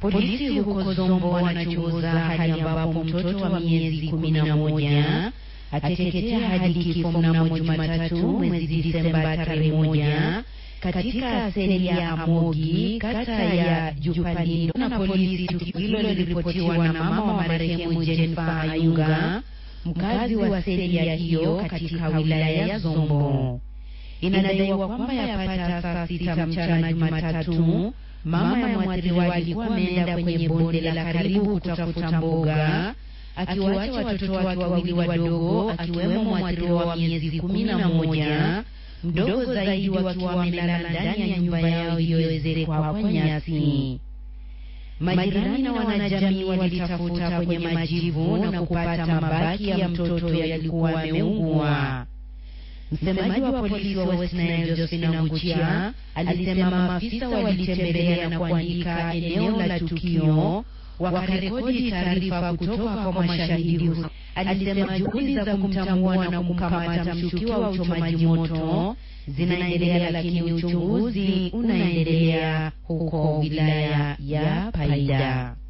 Polisi huko Zombo wanachunguza hali ambapo mtoto wa miezi kumi na moja ateketea hadi kifo mnamo Jumatatu mwezi Disemba tarehe moja katika seli ya Amogi kata ya Jupanindo na polisi. Tukio hilo liliripotiwa na mama wa marehemu Jennifer Ayunga, mkazi wa seli ya hiyo katika wilaya ya Zombo. Inadaiwa kwamba yapata saa sita mchana Jumatatu, mama ya mwathiriwa alikuwa ameenda kwenye bonde la karibu kutafuta mboga akiwacha watoto wake wawili wadogo akiwemo mwathiriwa wa miezi kumi na moja mdogo zaidi wakiwa wamelala ndani ya nyumba yao iliyoezekwa kwa nyasi. Majirani na wanajamii walitafuta kwenye majivu na kupata mabaki ya mtoto yalikuwa yameungua. Msemaji wa polisi wa West Nile Josephine Nguchia alisema maafisa walitembelea na kuandika eneo la tukio wakarekodi taarifa kutoka kwa mashahidi. Alisema juhudi za kumtambua na kumkamata mshukiwa wa uchomaji moto zinaendelea, lakini uchunguzi unaendelea huko wilaya ya Paida.